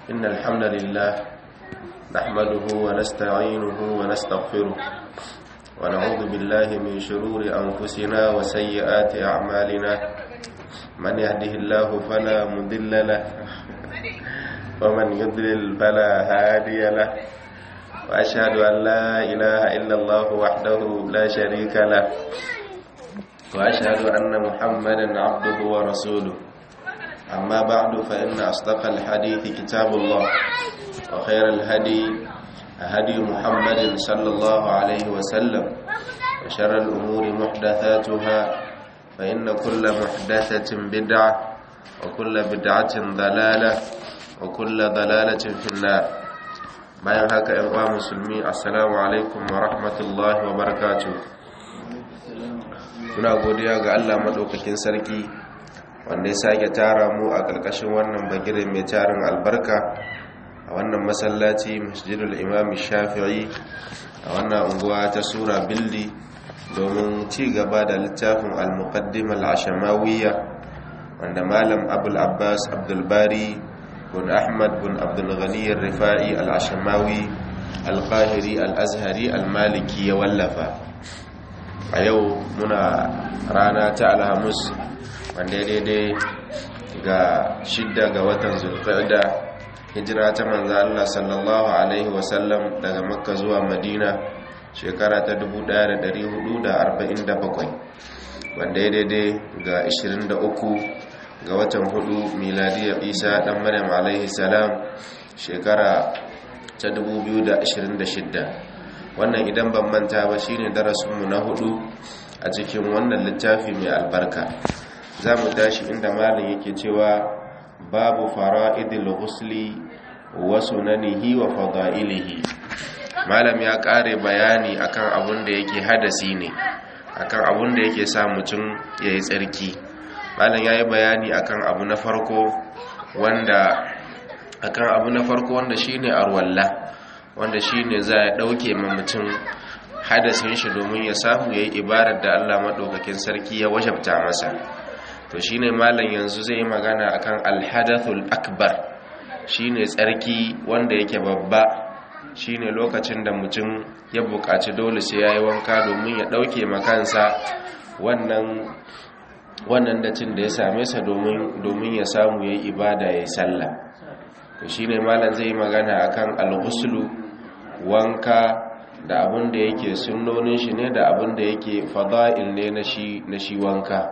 إن الحمد لله نحمده ونستعينه ونستغفره ونعوذ بالله من شرور أنفسنا وسيئات أعمالنا من يهده الله فلا مضل له ومن يضلل فلا هادي له وأشهد أن لا إله إلا الله وحده لا شريك له وأشهد أن محمدا عبده ورسوله أما بعد فإن أصدق الحديث كتاب الله وخير الهدي هدي محمد صلى الله عليه وسلم وشر الأمور محدثاتها فإن كل محدثة بدعة وكل بدعة ضلالة وكل ضلالة في النار bayan haka ‘yan uwa musulmi assalamu alaikum wa rahmatullahi wa barakatu muna godiya ga allah maɗaukakin sarki wanda ya sake tara mu a ƙarƙashin wannan bagire mai tarin albarka a wannan masallaci masjidul imam shafi'i a wannan unguwa ta sura bildi domin ci gaba da littafin al-muqaddim al-ashamawiyya wanda malam abul abbas abdulbari bin ahmad bin abdulghani rifa'i al-ashamawi al-qahiri al-azhari al-maliki ya wallafa a yau muna rana ta alhamis wanda daidai ga shidda ga watan zulqa'da hijira ta manzo Allah sallallahu alaihi wasallam daga makka zuwa madina shekara ta 1447 wanda ya daidai ga 23 ga watan hudu miladiyar isa dan maryam alaihi salam shekara ta 2026 wannan idan ban manta ba shine darasinmu na hudu a cikin wannan littafi mai albarka za mu tashi inda malin yake cewa babu fara'idil ghusli wa sunanihi wa fada'ilihi malam ya kare bayani akan abun da yake hadasi ne akan abun da yake sa mutum yayi tsarki malam yayi bayani akan abu na farko wanda akan abu na farko wanda shine arwalla wanda shine za ya dauke ma mutum hadasin shi domin ya samu yayi ibadar da Allah madaukakin sarki ya wajabta masa to shine malam yanzu zai yi magana akan alhadathul akbar shine tsarki wanda yake babba shine lokacin da mutum ya buƙaci dole sai yayi wanka domin ya dauke makansa wannan wannan dacin da ya same sa domin domin ya samu yayi ibada yayi sallah to shine malam zai yi magana akan alghuslu wanka da abin da yake sunnonin shi ne da abin da yake fada'il ne na shi na shi wanka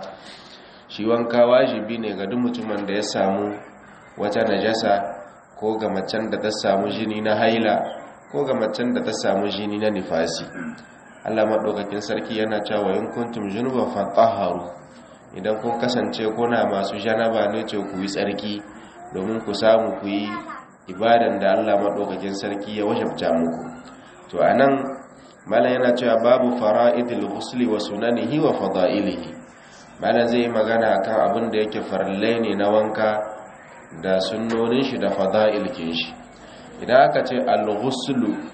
shi wanka wajibi ne ga duk mutumin da ya samu wata najasa ko ga macen da ta samu jini na haila ko ga macen da ta samu jini na nifasi Allah madaukakin sarki yana cewa in kuntum junuban fatahharu idan kun kasance kuna masu janaba ne ce ku yi tsarki domin ku samu ku yi ibadan da Allah madaukakin sarki ya wajabta muku to anan malam yana cewa babu fara'idul ghusli wa sunanihi wa fada'ilihi malam zai magana kan abin da yake farillai ne na wanka da sunnonin shi da fada'il kin shi idan aka ce al-ghuslu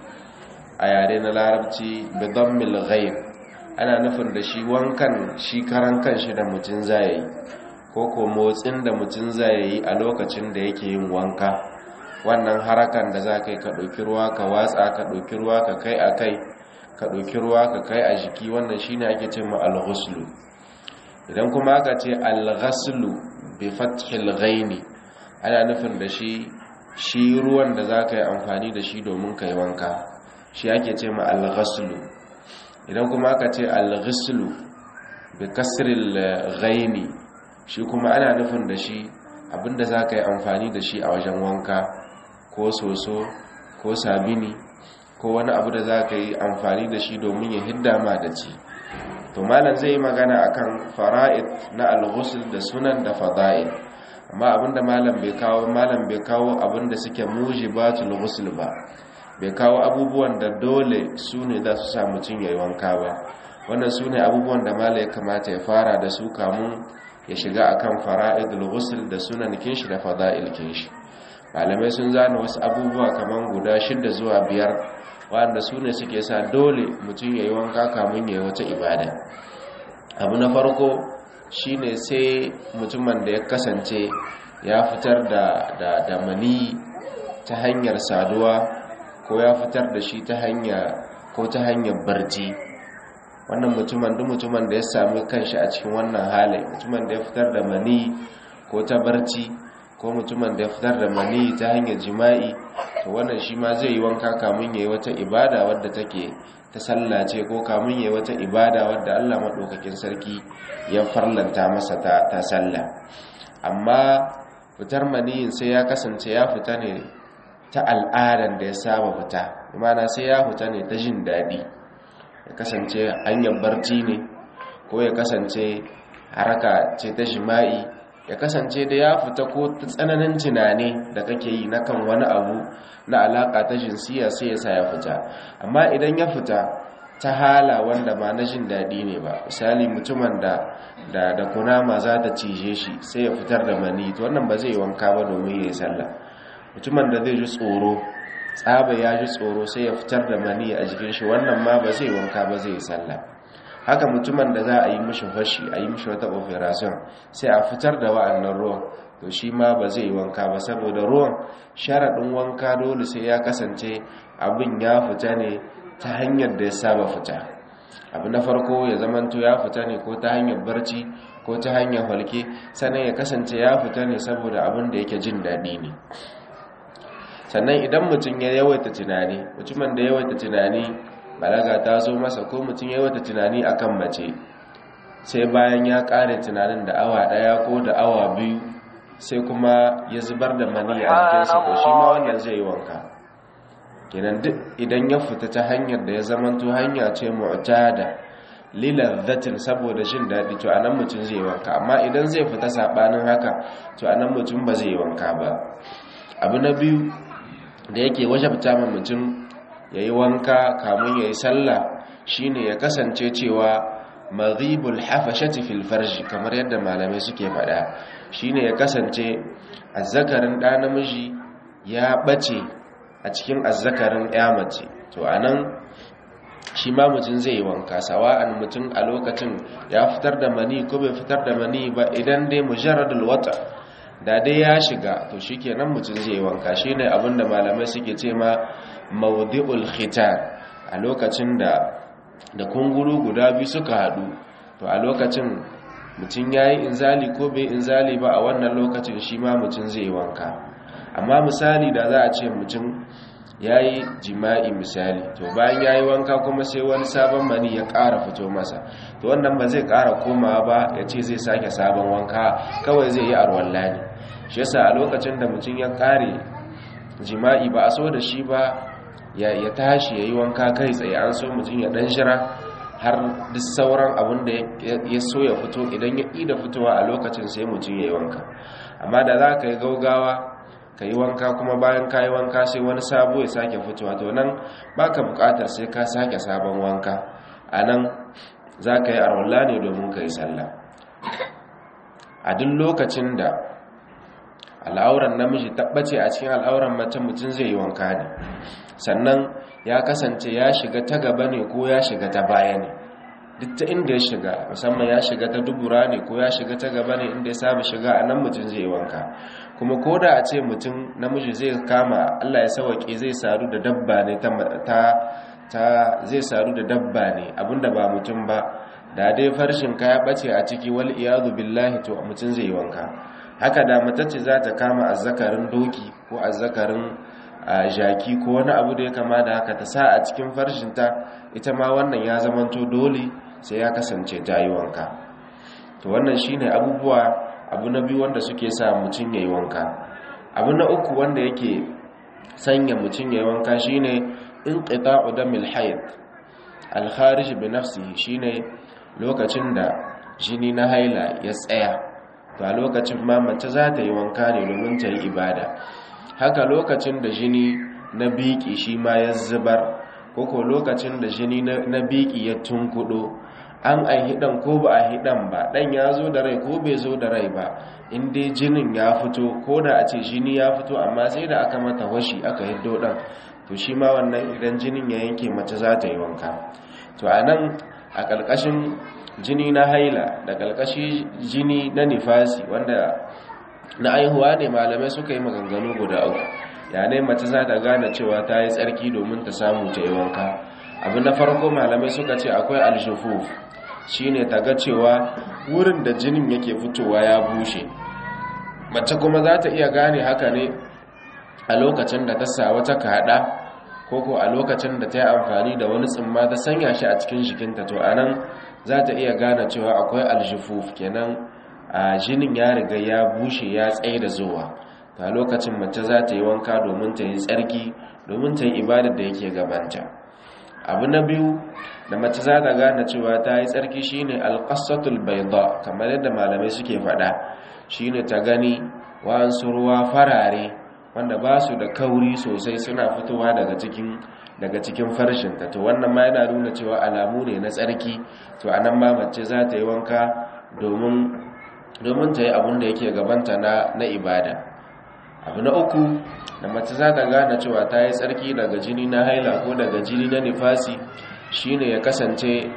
a yare na larabci bi dhammil ghayr ana nufin da shi wankan shi karan kanshi da mutun zai ko ko motsin da mutun zai yi a lokacin da yake yin wanka wannan harakan da za ka yi ka ɗauki ruwa ka watsa ka ɗauki ruwa ka kai a kai ka ɗauki ruwa ka kai a jiki wannan shi ne ake ce ma al-ghuslu idan kuma aka ce al-ghaslu bi fathil ghaini ana nufin da shi shi ruwan da za ka yi amfani da shi domin ka yi wanka shi ake ce ma al-ghaslu idan kuma aka ce al-ghuslu bi kasril ghaini shi kuma ana nufin da shi abinda za ka yi amfani da shi a wajen wanka ko soso ko sabini ko wani abu da za ka yi amfani da shi domin ya hidda ma da ci to malam zai yi magana akan fara'id na al-ghusl da sunan da fada'il amma abinda malam bai kawo malam bai kawo abinda suke mujibatul ghusl ba bai kawo abubuwan da dole su ne za su sa mutum ya yi wanka ba wannan su ne abubuwan da malam ya kamata ya fara da su kamun ya shiga akan fara'idul ghusl da sunan kinshi da fada'il kinshi malamai sun zana wasu abubuwa kaman guda shida zuwa biyar wanda su ne suke sa dole mutum ya yi wanka kamun ya yi wata ibada abu na farko shine sai mutumin da ya kasance ya fitar da da da mani ta hanyar saduwa ko ya fitar da shi ta hanya ko ta hanyar barci wannan mutumin duk mutumin da ya sami kanshi a cikin wannan halin mutumin da ya fitar da mani ko ta barci ko mutumin da ya fitar da mani ta hanyar jima'i to wannan shi ma zai yi wanka kamun yayi wata ibada wadda take ta sallace ko kamun yayi wata ibada wadda Allah madaukakin sarki ya farlanta masa ta ta sallah amma fitar maniyin sai ya kasance ya fita ne ta al'adan da ya saba fita imana sai ya fita ne ta jin daɗi ya kasance hanyar barci ne ko ya kasance haraka ce ta jima'i ya kasance da ya fita ko ta tsananin tunani da kake yi na kan wani abu na alaka ta jinsiya sai ya sa ya fita amma idan ya fita ta hala wanda ma na jin daɗi ne ba misali mutumin da da da kunama za ta cije shi sai ya fitar da mani to wannan ba zai wanka ba domin ya yi sallah mutumin da zai ji tsoro tsaba ya ji tsoro sai ya fitar da mani a jikin shi wannan ma ba zai wanka ba zai yi sallah haka mutumin da za a yi mishi fashi a yi mishi wata operation sai a fitar da wa'annan ruwan to shi ma ba zai yi wanka ba saboda ruwan sharaɗin wanka dole sai ya kasance abin ya fita ne ta hanyar da ya saba fita abu na farko ya zamanto ya fita ne ko ta hanyar barci ko ta hanyar halke sannan ya kasance ya fita ne saboda abin da yake jin daɗi ne sannan idan mutum ya yawaita tunani mutumin da yawaita tunani balaga ta zo masa ko mutum ya yawaita tunani akan mace sai bayan ya ƙare tunanin da awa ɗaya ko da awa biyu sai kuma ya zubar da mani a jikinsa ko shi ma wannan zai yi wanka kenan duk idan ya fita ta hanyar da ya zamanto hanya ce mu'tada lilazzatin saboda jin daɗi to anan mutum zai wanka amma idan zai fita sabanin haka to anan mutum ba zai wanka ba abu na biyu da yake wajabta ma mutum yayi wanka kamun yayi sallah shine ya kasance cewa maghibul hafashati fil farji kamar yadda malamai suke faɗa shine ya kasance azzakarin ɗa namiji ya bace a cikin azzakarin ya mace to anan shi ma mutum zai yi wanka sawa'an mutum a lokacin ya fitar da mani ko bai fitar da mani ba idan dai mujarradul wata da dai ya shiga to shikenan mutum zai yi wanka shine abinda malamai suke ce ma mawdi'ul khitan a lokacin da da kunguru guda biyu suka hadu to a lokacin mutum yayi inzali ko bai inzali ba a wannan lokacin shi ma mutum zai yi wanka amma misali da za a ce mutum ya yi jima'i misali to bayan ya yi wanka kuma sai wani sabon mani ya ƙara fito masa to wannan ba zai ƙara komawa ba ya ce zai sake sabon wanka kawai zai yi arwalla ne shi yasa a lokacin da mutum ya ƙare jima'i ba a so da shi ba ya tashi ya yi wanka kai tsaye an so mutum ya ɗan shira har duk sauran abin da ya so ya fito idan ya ƙi da fitowa a lokacin sai mutum ya yi wanka amma da za ka yi gaugawa ka yi wanka kuma bayan ka yi wanka sai wani sabo ya sake fitowa to nan ba ka bukatar sai ka sake sabon wanka a nan za ka yi arwalla ne domin ka yi sallah a duk lokacin da al'auran namiji tabbace a cikin al'auran mace mutum zai yi wanka ne sannan ya kasance ya shiga ta gaba ne ko ya shiga ta baya ne duk ta inda ya shiga musamman ya shiga ta dubura ne ko ya shiga ta gaba ne inda ya saba shiga a nan mutum zai yi wanka kuma ko da a ce mutum namiji zai kama Allah ya sauke zai sadu da dabba ne ta ta zai sadu da dabba ne abinda ba mutum ba da dai farshin ka ya bace a ciki wal iyadu billahi to mutum zai yi wanka haka da matacce za ta kama azzakarin doki ko azzakarin jaki ko wani abu da ya kama da haka ta sa a cikin farshinta ita ma wannan ya zamanto dole sai ya kasance ta yi wanka to wannan shine abubuwa abu na biyu wanda suke sa mutum ya yi wanka abu na uku wanda yake sanya mutum ya yi wanka shine in qita'u damil hayd al-kharij bi nafsihi shine lokacin da jini na haila ya tsaya to a lokacin ma mace za ta yi wanka ne domin ta yi ibada haka lokacin da jini na biki shi ma ya zubar koko lokacin da jini na biki ya tunkudo an a hidan ko ba a hidan ba dan ya zo da rai ko bai zo da rai ba in dai jinin ya fito ko da a ce jini ya fito amma sai da aka mata washi aka hiddo dan to shi ma wannan idan jinin ya yanke mace za ta yi wanka to a nan a ƙarƙashin jini na haila da ƙarƙashi jini na nifasi wanda na aihuwa ne malamai suka yi maganganu guda uku ya ne mace za ta gane cewa ta yi tsarki domin ta samu ta yi wanka abu na farko malamai suka ce akwai alshufuf shine ta ga cewa wurin da jinin yake fitowa ya bushe mace kuma za ta iya gane haka ne a lokacin da ta sa wata kaɗa ko ko a lokacin da ta yi amfani da wani tsimma ta sanya shi a cikin jikinta to anan za ta iya gane cewa akwai alshufuf kenan a jinin ya riga ya bushe ya tsaye da zuwa ta lokacin mace za ta yi wanka domin ta yi tsarki domin ta yi ibadar da yake gabanta abu na biyu da mace za ta gane cewa ta yi tsarki shine alƙasatul baida kamar yadda malamai suke faɗa shine ta gani wa'ansu ruwa farare wanda ba su da kauri sosai suna fitowa daga cikin daga cikin farshinta to wannan ma yana nuna cewa alamu ne na tsarki to anan ma mace za ta yi wanka domin domin ta yi abin da yake gabanta na na ibada abu na uku da mace za ta gane cewa ta yi tsarki daga jini na haila ko daga jini na nifasi shine ya kasance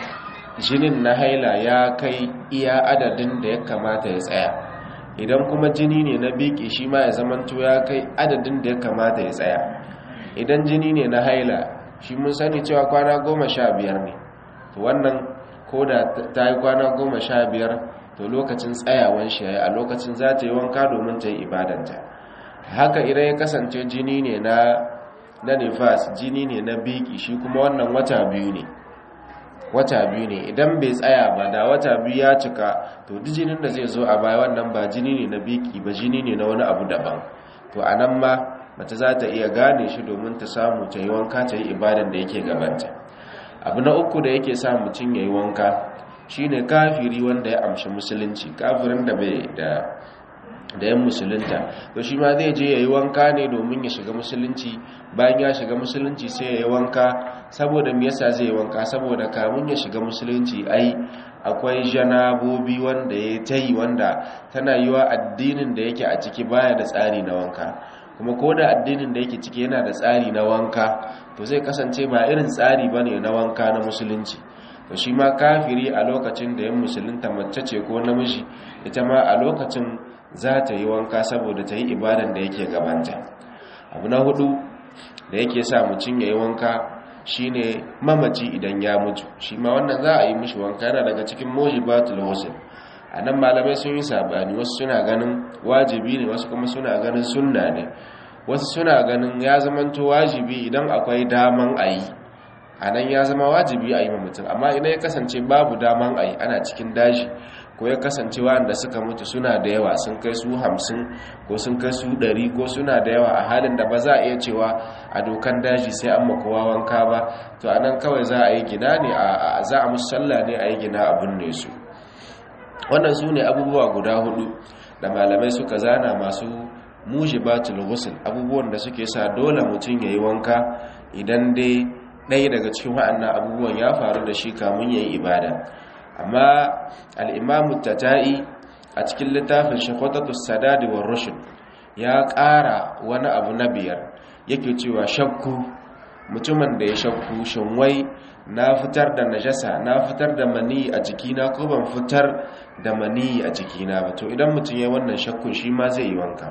jinin na haila ya kai iya adadin da ya kamata ya tsaya idan kuma jini ne na biki shi ma ya zamanto ya kai adadin da ya kamata ya tsaya idan jini ne na haila shi mun sani cewa kwana goma sha biyar ne to wannan ko da ta yi kwana goma sha biyar to lokacin tsayawan shi a lokacin za ta yi wanka domin ta yi ibadanta haka idan ya kasance jini ne na na nifas jini ne na biki shi kuma wannan wata biyu ne wata biyu ne idan bai tsaya ba da wata biyu ya cika to duk jinin da zai zo a baya wannan ba jini ne na biki ba jini ne na wani abu daban to a nan ma mace za ta iya gane shi domin ta samu ta yi wanka ta yi ibadan da yake gabanta abu na uku da yake sa mutum ya yi wanka shine kafiri wanda ya amshi musulunci kafirin da bai da da yan musulunta to shi ma zai je ya yi wanka ne domin ya shiga musulunci bayan ya shiga musulunci sai ya yi wanka saboda me yasa zai yi wanka saboda kamun ya shiga musulunci ai akwai janabobi wanda ya ta yi wanda tana yi wa addinin da yake a ciki baya da tsari na wanka kuma ko da addinin da yake ciki yana da tsari na wanka to zai kasance ba irin tsari ba ne na wanka na musulunci to shi ma kafiri a lokacin da yan musulunta mace ce ko namiji ita ma a lokacin za ta yi wanka saboda ta yi ibadan da yake gabanta abu na hudu da yake sa mutum ya yi wanka shine mamaci idan ya mutu shi ma wannan za a yi mishi wanka yana daga cikin mojibatul husn a nan malamai sun yi sabani wasu suna ganin wajibi ne wasu kuma suna ganin sunna ne wasu suna ganin ya zamanto wajibi idan akwai daman a yi a nan ya zama wajibi a yi mutum amma idan ya kasance babu daman a yi ana cikin daji ko ya kasance wanda suka mutu suna da yawa sun kai su hamsin ko sun kai su ɗari ko suna da yawa a halin da ba za a iya cewa a dokan daji sai an makowa wanka ba to a nan kawai za a yi gina ne a za a musu sallah ne a yi gina abin ne su wannan su ne abubuwa guda hudu da malamai suka zana masu mujibatul ghusl abubuwan da suke sa dole mutum ya yi wanka idan dai ɗaya daga cikin wa'annan abubuwan ya faru da shi kamun ya yi ibada amma al'imamu tatai a cikin littafin shakwatatu sadadi wa rushin ya ƙara wani abu na biyar yake cewa shakku mutumin da ya shakku shinwai na fitar da najasa na fitar da mani a jikina ko ban fitar da mani a jikina ba to idan mutum ya wannan shakkun shi ma zai yi wanka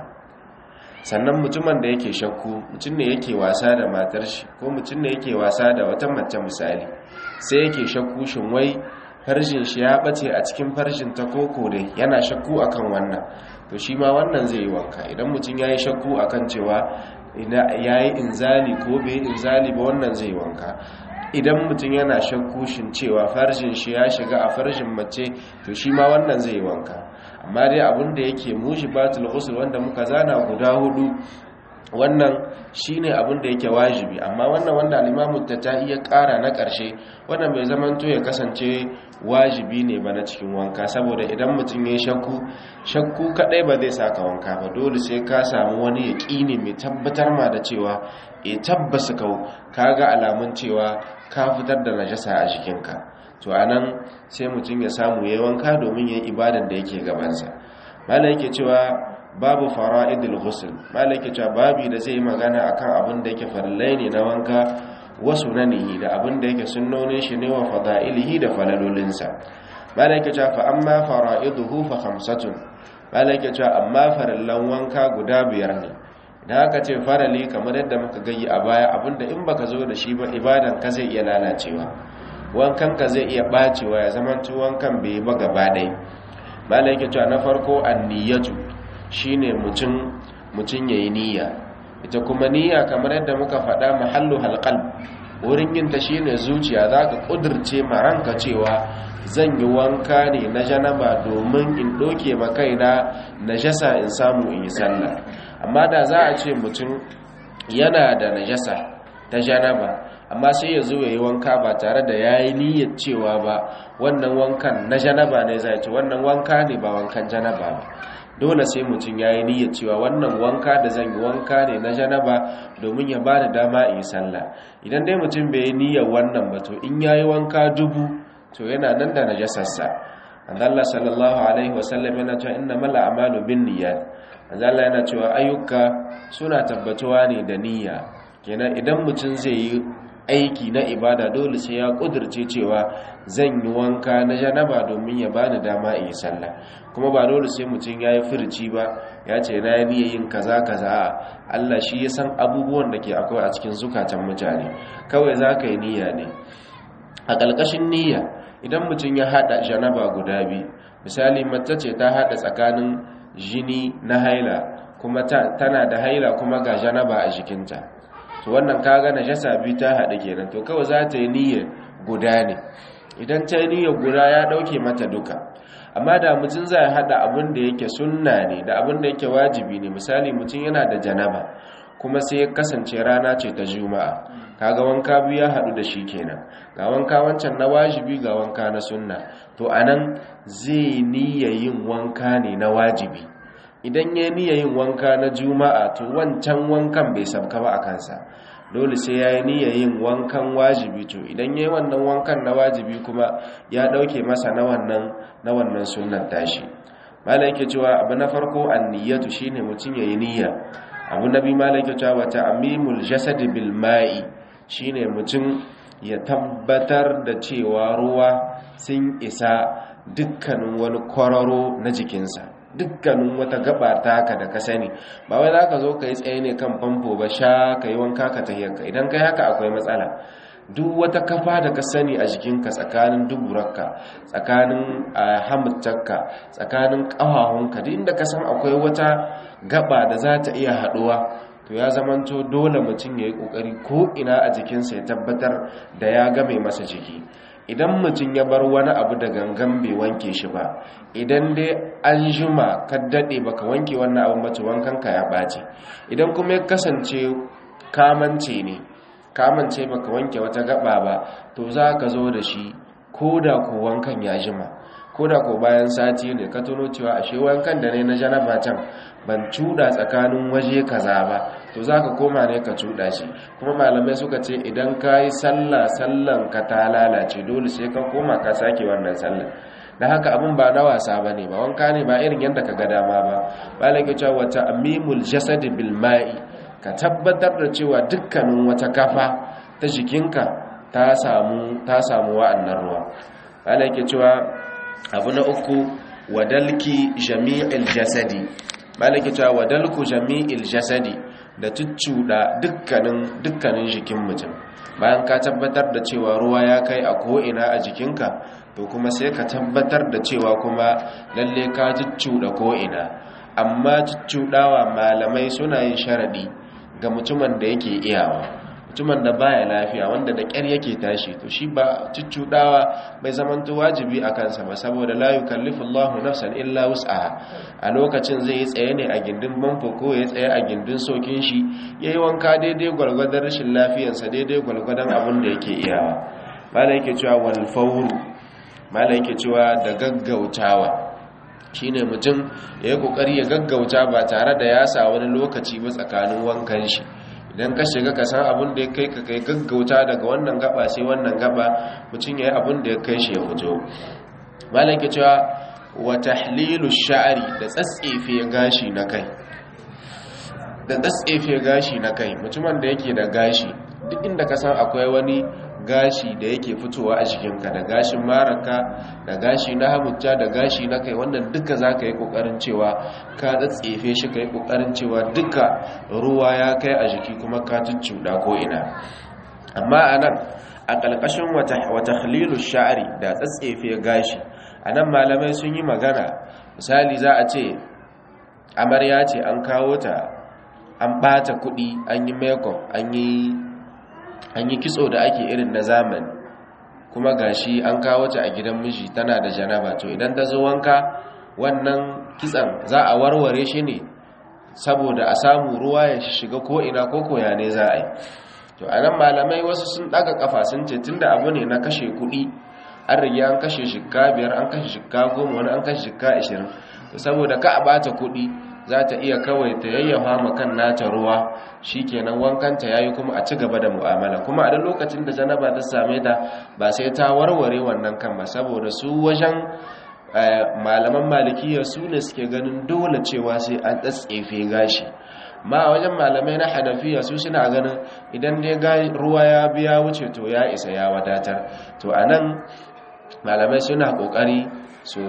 sannan mutumin da yake shakku mutum ne yake wasa da matar shi ko mutum ne yake wasa da wata mace misali sai yake shakku shin wai farjin shi ya bace a cikin farjin ta koko dai yana shakku akan wannan to shi ma wannan zai yi wanka idan mutum yayi shakku akan cewa yayi inzali ko bai inzali ba wannan zai yi wanka idan mutum yana shakku shin cewa farjin shi ya shiga a farjin mace to shi ma wannan zai yi wanka amma dai abin da yake mujibatul ghusl wanda muka zana guda hudu wannan shine abin da yake wajibi amma wannan wanda al-Imam Tatai ya kara na karshe wannan bai zaman to ya kasance wajibi ne ba na cikin wanka saboda idan mutum ya shakku shakku kadai ba zai saka wanka ba dole sai ka samu wani yaqini mai tabbatar ma da cewa e tabbasa kau kaga alamun cewa ka fitar da najasa a jikinka to anan sai mutum ya samu yayin wanka domin yayin ibadan da yake gabansa malai yake cewa babu fara'idul ghusl malai yake cewa babi da zai yi magana akan abin da yake farillai ne na wanka wasu nanihi da abin da yake sunnonin shi ne wa fada'ilihi da falalolinsa malai yake cewa fa amma fara'iduhu fa khamsatun malai yake cewa amma farillan wanka guda biyar ne idan aka ce farali kamar yadda muka gayi a baya abinda in baka zo da shi ba ibadan ka zai iya lalacewa wankan ka zai iya bacewa ya zama wankan bai ba gaba ɗaya malai yake cewa na farko anniyatu shine mutum mutum yayi niyya ita kuma niyya kamar yadda muka faɗa mahallu halqalb wurin yin ta shine zuciya zaka kudirce ma ranka cewa zan yi wanka ne na janaba domin in doke ma kaina najasa in samu in yi sallah amma da za a ce mutum yana da najasa ta janaba amma sai ya zo ya yi wanka ba tare da ya yi niyyar cewa ba wannan wankan na janaba ne zai ce wannan wanka ne ba wankan janaba ba dole sai mutum ya yi niyyar cewa wannan wanka da zan yi wanka ne na janaba domin ya ba da dama in yi sallah idan dai mutum bai yi niyyar wannan ba to in ya yi wanka dubu to yana nan da najasarsa Allah sallallahu alaihi wasallam yana cewa innamal a'malu binniyat Allah yana cewa ayyuka suna tabbatuwa ne da niyya kenan idan mutum zai yi aiki na ibada dole sai ya kudirce cewa zan yi wanka na janaba domin ya bani dama in yi sallah kuma ba dole sai mutum ya yi furci ba ya ce na yi niyyar yin kaza kaza Allah shi ya san abubuwan da ke akwai a cikin zukatan mutane kawai za ka yi niyya ne a ƙarƙashin niyya idan mutum ya haɗa janaba guda biyu misali mace ce ta haɗa tsakanin jini na haila kuma tana da haila kuma ga janaba a jikinta to wannan kaga najasa biyu ta haɗu kenan to kawai za ta yi niyyar guda ne idan ta yi niyyar guda ya ɗauke mata duka amma da mutum zai haɗa abin da yake sunna ne da abin da yake wajibi ne misali mutum yana da janaba kuma sai ya kasance rana ce ta juma'a kaga wanka biyu ya haɗu da shi kenan ga wanka wancan na wajibi ga wanka na sunna to anan zai niyya yin wanka ne na wajibi idan ya niyya yin wanka na juma'a to wancan wankan bai sabka ba a kansa dole sai ya yi niyya yin wankan wajibi to idan ya yi wannan wankan na wajibi kuma ya ɗauke masa na wannan na wannan sunnan tashi malai ke cewa abu na farko an niyyatu shine mutum ya yi niyya abu na biyu malai ke cewa wata amimul jasadi bil ma'i shine mutum ya tabbatar da cewa ruwa sun isa dukkanin wani kwararo na jikinsa dukkanin wata gaba taka da ka sani ba wai za ka zo ka yi tsaye ne kan famfo ba sha ka yi wanka ka tahiyarka idan kai haka akwai matsala duk wata kafa da ka sani a jikinka tsakanin duburarka tsakanin hamuttarka tsakanin ƙahahunka duk inda ka san akwai wata gaba da za ta iya haɗuwa to ya zamanto dole mutum ya yi ƙoƙari ko ina a jikinsa ya tabbatar da ya game masa jiki idan mutum ya bar wani abu da gangan bai wanke shi ba idan dai an jima ka daɗe baka wanke wannan abin mace wankanka ya ɓace idan kuma ya kasance kamance ne kamance baka wanke wata gaba ba to za ka zo da shi ko da ko wankan ya jima ko da ko bayan sati ne ka tuno cewa ashe wankan da ne na janaba can ban cuda tsakanin waje kaza ba to zaka koma ne ka cuda shi kuma malamai suka ce idan ka yi sallah sallan ka ta lalace dole sai ka koma ka sake wannan sallah da haka abin ba na wasa ba ne ba wanka ne ba irin yadda ka ga dama ba malai ke cewa wata amimul jasad bil ma'i ka tabbatar da cewa dukkanin wata kafa ta jikinka ta samu ta samu wa'annan ruwa malai ke cewa abu na uku wadalki jami'il jasadi malaki cewa wadalku jami'il jasadi da tuccuda dukkanin dukkanin jikin mutum bayan ka tabbatar da cewa ruwa ya kai a ko'ina a jikinka to kuma sai ka tabbatar da cewa kuma lalle ka tuccuda ko'ina amma tuccudawa malamai suna yin sharadi ga mutumin da yake iyawa mutumin da baya lafiya wanda da ƙyar yake tashi to shi ba cuccudawa bai zamanto wajibi a kansa ba saboda la yukallifu Allahu nafsan illa wus'aha a lokacin zai yi tsaye ne a gindin banfo ko ya tsaye a gindin sokin shi yayi wanka daidai gwalgwadon rashin lafiyarsa daidai gwalgwadon abin da yake iyawa malai yake cewa wal fawru malai yake cewa da gaggautawa shine mutum ya yi kokari ya gaggauta ba tare da ya sa wani lokaci ba tsakanin wankan shi idan ka shiga ka san abin da ya kai ka kai gaggauta daga wannan gaba sai wannan gaba mutum ya yi abin da ya kai shi ya fito malam ke cewa wa tahlilu sha'ri da tsatsefe gashi na kai da tsatsefe gashi na kai mutumin da yake da gashi duk inda ka san akwai wani gashi da yake fitowa a jikinka da gashin maraka da gashi na hamujja da gashi na kai wannan duka za ka yi ƙoƙarin cewa ka tsatsefe shi ka yi ƙoƙarin cewa duka ruwa ya kai a jiki kuma ka cuccuɗa ko'ina amma a nan a ƙalƙashin wata halilu sha'ari da tsatsefe gashi a nan malamai sun yi magana misali za a ce amarya ce an kawo ta an ɓata kuɗi an yi makeup an yi kitso da ake irin na zamani kuma gashi an kawo ta a gidan miji tana da janaba to idan ta zo wanka wannan kitsan za a warware shi ne saboda a samu ruwa ya shiga ko'ina ko koya ne za a yi to a nan malamai wasu sun ɗaga kafa sun ce tun da abu ne na kashe kuɗi an rige an kashe shikka biyar an kashe shikka goma wani an kashe shikka ashirin to saboda ka a bata kuɗi za ta iya kawai ta yayyafa ma kan nata ruwa shikenan wankanta yayi kuma a ci gaba da mu'amala kuma a duk lokacin da janaba ta same ta ba sai ta warware wannan kan ba saboda su wajen malaman malikiya su ne suke ganin dole cewa sai an tsatsefe gashi ma wajen malamai na hanafiya su suna ganin idan dai ruwa ya biya wuce to ya isa ya wadatar to anan malamai suna kokari su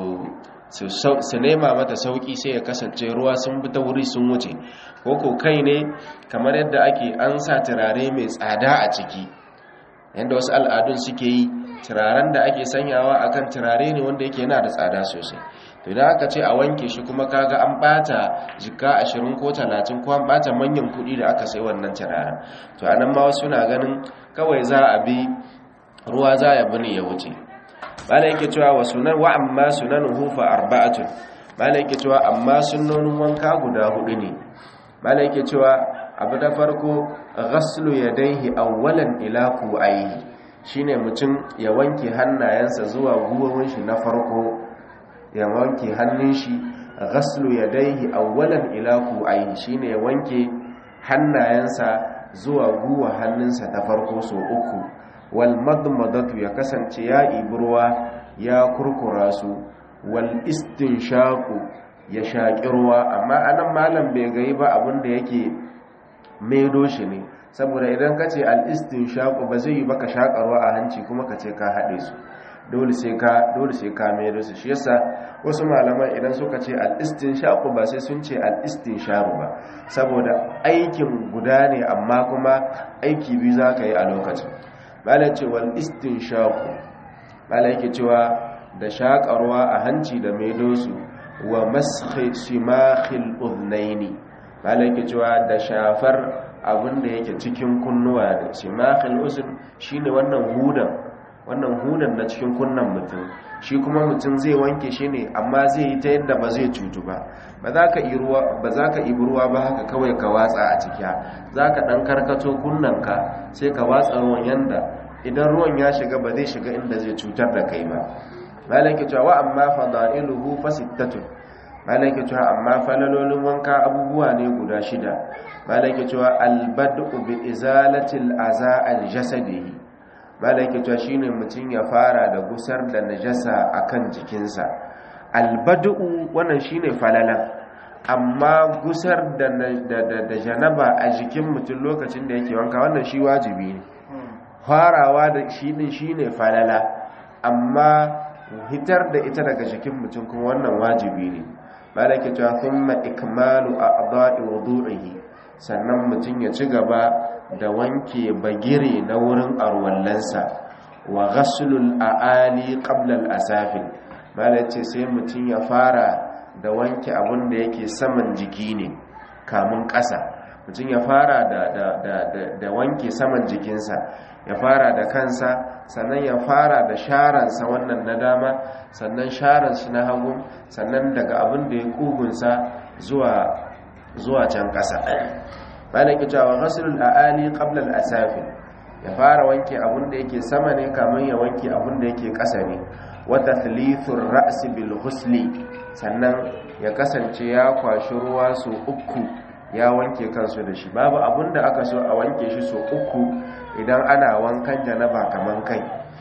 su su nema mata sauki sai ya kasance ruwa sun bi ta wuri sun wuce ko ko kai ne kamar yadda ake an sa turare mai tsada a ciki yadda wasu al'adun suke yi turaren da ake sanyawa akan turare ne wanda yake yana da tsada sosai to idan aka ce a wanke shi kuma kaga an bata jika 20 ko 30 ko an bata manyan kuɗi da aka sai wannan turaren to anan ma wasu na ganin kawai za a bi ruwa za ya bi ne ya wuce malai yake cewa wa sunan wa amma sunanuhu fa arba'atun malai yake cewa amma sunnonin wanka guda hudu ne malai yake cewa abu da farko ghaslu yadayhi awwalan ila ku'ayhi shine mutum ya wanke hannayensa zuwa guwawun shi na farko ya wanke hannun shi ghaslu yadayhi awwalan ila ku'ayhi shine ya wanke hannayensa zuwa guwa hannunsa ta farko so uku wal madmadatu ya kasance ya iburwa ya kurkura su wal istinshaqu ya shaƙi ruwa amma anan malam bai gai ba abin da yake maido shi ne saboda idan ka ce al istinshaqu ba zai yi baka shaƙarwa a hanci kuma ka ce ka haɗe su dole sai ka dole sai ka maido su shi yasa wasu malaman idan suka ce al istinshaqu ba sai sun ce al istinsharu ba saboda aikin guda ne amma kuma aiki biyu za ka yi a lokacin malam ce wal istinshaqu malam yake cewa da shakarwa a hanci da maidosu wa mashi shimakhil udhnaini malam yake cewa da shafar abin da yake cikin kunnuwa da shimakhil uzn shine wannan hudan wannan hudan na cikin kunnan mutum shi kuma mutum zai wanke shi ne amma zai yi ta yadda ba zai cutu ba ba za ka yi ruwa ba haka kawai ka watsa a cikiya za ka ɗan karkato kunnanka sai ka watsa ruwan yanda idan ruwan ya shiga ba zai shiga inda zai cutar da kai ba malaki cewa wa amma fadailuhu fasittatun malaki cewa amma falalolin wanka abubuwa ne guda shida malaki cewa albadu bi izalatil aza al jasadihi malaki cewa shine mutum ya fara da gusar da najasa akan jikinsa albadu wannan shine falalan amma gusar da da janaba a jikin mutum lokacin da yake wanka wannan shi wajibi ne farawa da shi din shine falala amma hitar da ita daga jikin mutum kuma wannan wajibi ne malaki cewa thumma ikmalu a'dha'i wudu'ihi sannan mutum ya ci gaba da wanke bagire na wurin arwallansa wa ghaslul a'ali qabla al-asafil malace sai mutum ya fara da wanke abin da yake saman jiki ne kamun ƙasa mutum ya fara da, da, da, da, wanke saman jikinsa ya fara da kansa sannan ya fara da sharansa wannan na dama sannan sharansa na hagu sannan daga abin da ya kugunsa zuwa zuwa can ƙasa malaki cewa ghaslul aali qabla al-asafi ya fara wanke abin da yake sama ne kamun ya wanke abin da yake ƙasa ne wa tathlithur ra's bil ghusli sannan ya kasance ya kwashi ruwa su uku ya wanke kansu da shi babu abin da aka so a wanke shi so uku idan ana wankan janaba kaman kai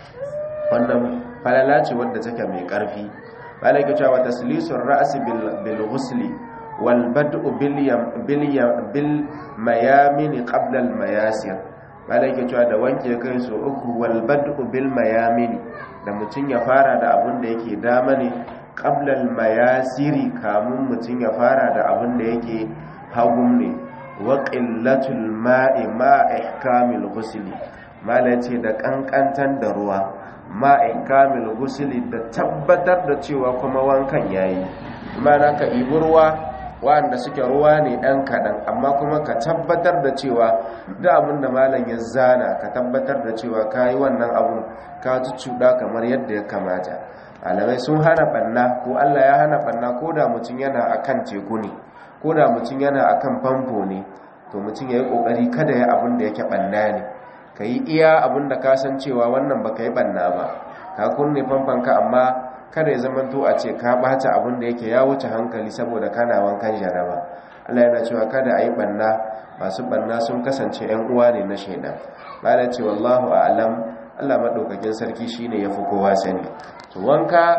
wannan falala ce wadda take mai ƙarfi malaki cewa taslisur ra's bil ghusli wal bad'u bil bil mayamin qabla al mayasir malai ke cewa da wanke kai so uku wal bad'u bil mayamin da mutum ya fara da abin da yake dama ne qabla al mayasiri kamun mutum ya fara da abin da yake hagun ne wa qillatul ma'i ma ihkamil ghusli malai ce da kankantan da ruwa ma ihkamil ghusli da tabbatar da cewa kuma wankan yayi mana ka ibi ruwa wanda suke ruwa ne ɗan kaɗan amma kuma ka tabbatar da cewa da abin da malam ya zana ka tabbatar da cewa ka yi wannan abun ka cuɗa kamar yadda ya kamata alamai sun hana ɓanna ko allah ya hana ɓanna ko da mutum yana a kan teku ne ko da mutum yana a kan famfo ne to mutum ya yi ƙoƙari kada ya abin da yake ɓanna ne ka yi iya abin da ka san cewa wannan ba ka yi ɓanna ba ka kunne famfanka amma kada ya zama to a ce ka bata abin da yake ya wuce hankali saboda kana wankan jaraba Allah yana cewa kada a yi banna masu banna sun kasance yan uwa ne na shaidan bala ce wallahu a'lam Allah madaukakin sarki shine yafi kowa sani to wanka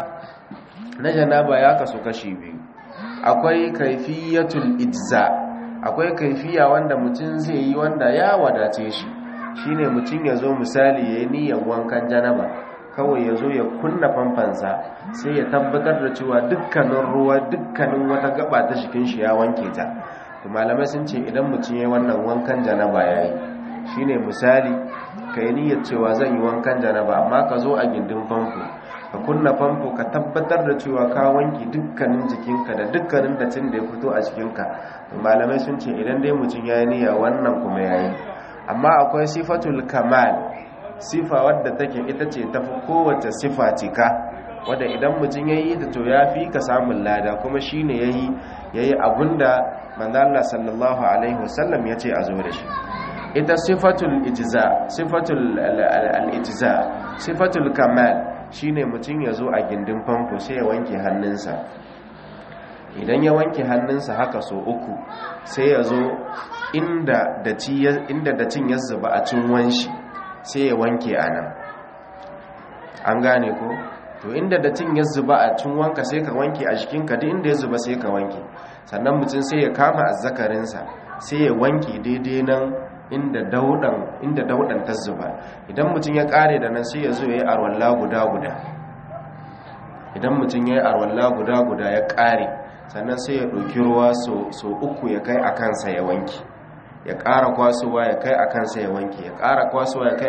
na janaba ya kasu kashi biyu akwai kaifiyatul ijza akwai kaifiya wanda mutum zai yi wanda ya wadace shi shine mutum ya zo misali yayi niyyar wankan janaba kawai ya zo ya kunna famfansa sai ya tabbatar da cewa dukkanin ruwa dukkanin wata gaba ta jikin shi ya wanke ta to malamai sun ce idan mutum ya wannan wankan janaba yayi shine misali ka yi niyyar cewa zan yi wankan janaba amma ka zo a gindin famfo ka kunna famfo ka tabbatar da cewa ka wanke dukkanin jikinka da dukkanin datin da ya fito a jikinka to malamai sun ce idan dai mutum ya yi niyya wannan kuma yayi amma akwai sifatul kamal sifa wadda take ita ce tafi kowace sifa cika wadda idan mutum ya yi ta to ya fi ka samun lada kuma shi ne ya yi ya yi abinda manzala sallallahu alaihi wasallam ya ce a zo da shi ita sifatul ijiza sifatul al'ijiza sifatul kamal shi ne mutum ya zo a gindin famfo sai ya wanke hannunsa idan ya wanke hannunsa haka so uku sai ya zo inda dacin ya zuba a cin wanshi sai ya wanke a nan an gane ko to inda datin ya zuba a cin wanka sai ka wanke a jikinka duk inda ya zuba sai ka wanke sannan mutum sai ya kama azzakarinsa sai ya wanke daidai nan inda daudan inda daudan ta zuba idan mutum ya kare da nan sai ya zo ya yi arwalla guda guda idan mutum ya yi arwalla guda guda ya kare sannan sai ya ɗauki ruwa so uku ya kai a kansa ya wanke ya ƙara kwasowa ya kai a kansa ya wanke ya ƙara kwasowa ya kai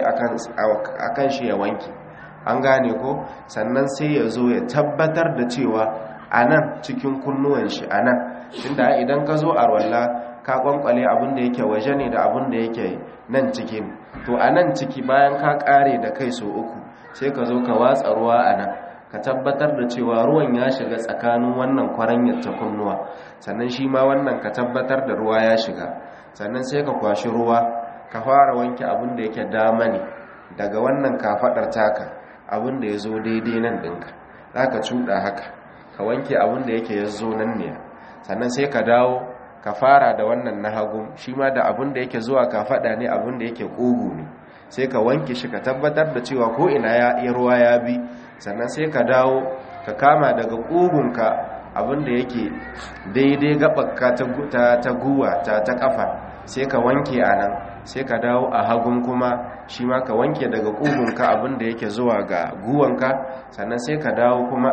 a kan shi ya wanke an gane ko sannan sai ya zo ya tabbatar da cewa a nan cikin kunnuwan shi a nan tunda idan ka zo a rwalla ka kwankwale abin da yake waje ne da abin da yake nan cikin to a nan ciki bayan ka ƙare da kai so uku sai ka zo ka watsa ruwa a nan ka tabbatar da cewa ruwan ya shiga tsakanin wannan kwaranyar ta kunnuwa sannan shi ma wannan ka tabbatar da ruwa ya shiga sannan sai ka kwashi ruwa ka fara wanke abin da yake dama ne daga wannan kafaɗar taka abin da ya zo daidai nan ɗinka za ka cuɗa haka ka wanke abin da yake ya zo nan ne sannan sai ka dawo ka fara da wannan na hagu shi ma da abin da yake zuwa kafaɗa ne abin da yake ƙugu ne sai ka wanke shi ka tabbatar da cewa ko ina ya ruwa ya bi sannan sai ka dawo ka kama daga ƙugunka abinda yake daidai gaɓaka ta guwa ta ta ƙafa sai ka wanke a nan sai ka dawo a hagun kuma shi ma ka wanke daga ƙugunka abinda yake zuwa ga guwanka sannan sai ka dawo kuma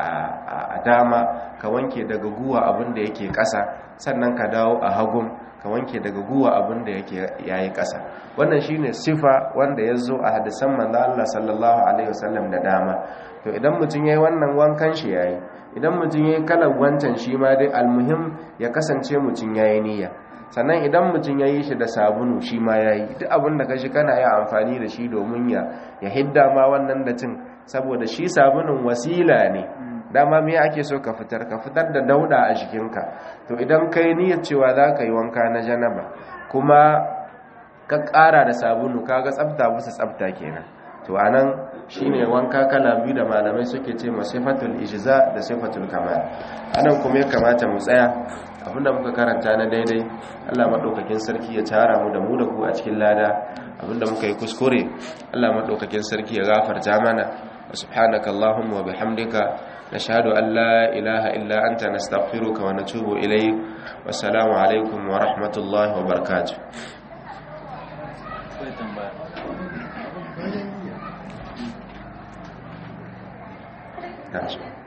a dama ka wanke daga guwa abinda yake ƙasa sannan ka dawo a hagun ka wanke daga guwa abin da yake yayi ƙasa wannan shine sifa wanda ya zo a hadisan manzo Allah sallallahu alaihi wasallam da dama to idan mutum yayi wannan wankan shi yayi idan mutum yayi kalar wancan shi ma dai almuhim ya kasance mutum yayi niyya sannan idan mutum yayi shi da sabulu shi ma yayi duk abin da kashi kana yi amfani da shi domin ya ya hidda ma wannan datin saboda shi sabulun wasila ne dama me ake so ka fitar ka fitar da dauda a jikinka to idan kai niyyar cewa za ka yi wanka na janaba kuma ka ƙara da sabulu kaga tsafta bisa tsafta kenan to anan shine wanka kala biyu da malamai suke ce ma sifatul ijza da sifatul kamal anan kuma ya kamata mu tsaya abinda muka karanta na daidai Allah madaukakin sarki ya tara mu da mu da ku a cikin lada abinda muka yi kuskure Allah madaukakin sarki ya gafarta mana subhanaka allahumma wa bihamdika نشهد أن لا إله إلا أنت نستغفرك ونتوب إليك والسلام عليكم ورحمة الله وبركاته akwai tambaya That's